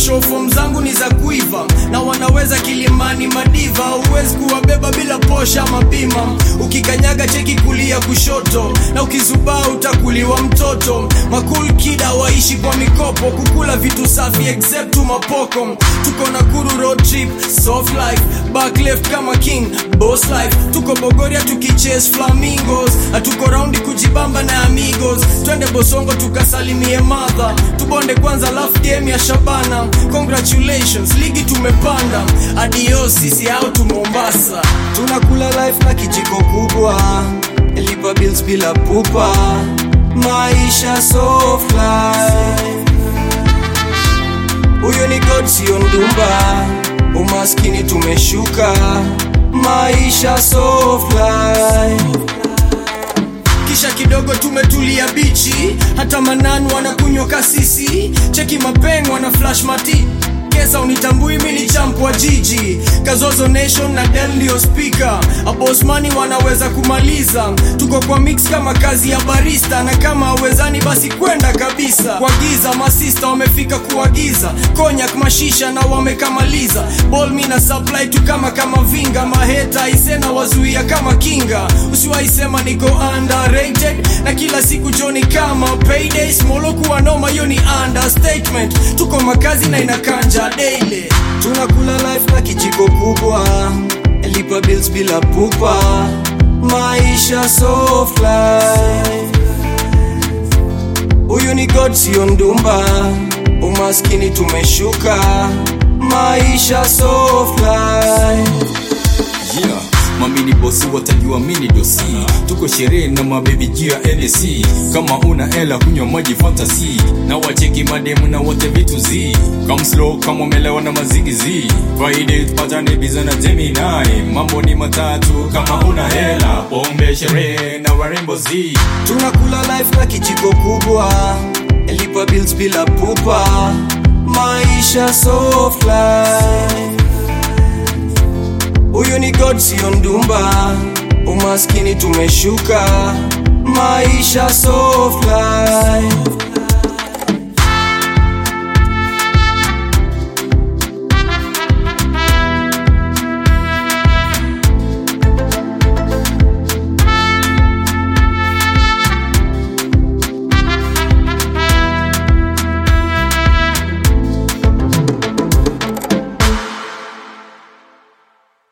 shofom zangu ni za kuiva na wanaweza kilimani madiva huwezi kuwabeba bila posha mabima ukikanyaga cheki kulia kushoto na ukizubaa utakuliwa mtoto makul kida waishi kwa mikopo kukula vitu safi except tu mapoko tuko na kuru road trip soft life back left kama king boss life tuko bogoria tukichase flamingos hatuko raundi kujibamba na amigos twende bosongo tukasalimie madha tubonde kwanza laf game ya shabana congratulations ligi tumepanda adios sisi au tu mombasa tunakula life na kijiko kubwa lipa bills bila pupa maisha soft life huyo ni god sio ndumba umaskini tumeshuka maisha soft life kisha kidogo tumetulia bichi hata manan wanakunywa kasisi cheki mapeng wana flash mati kesa unitambui mini champ wa jiji kazozo nation na del ndio spika abosmani wanaweza kumaliza tuko kwa mix kama kazi ya barista na kama awezani basi kwenda kabisa kwa giza masista wamefika kuagiza konyak mashisha na wamekamaliza bolmi na supply tu kama kama vinga maheta isena wazuia kama kinga usiwaisema niko underrated na kila siku joni kama payday smolo kuwa noma hiyo ni understatement tuko makazi na inakanja daily tunakula life na kijiko kubwa lipa bills bila pupa maisha soft life huyu ni god sio ndumba umaskini tumeshuka maisha soft life yeah. mamini bosi watajua mini dosi tuko sherehe na mabebi juu ya NSC kama una ela kunywa maji fantasy na wacheki mademu na wote vitu zi come slow kama umelewa na mazigi zi Friday tupatane biza na Gemini mambo ni matatu kama una hela pombe sherehe na warembo zi tunakula life na kijiko kubwa lipa bills bila pupa maisha soft life huyu ni god sio ndumba umaskini tumeshuka maisha soft life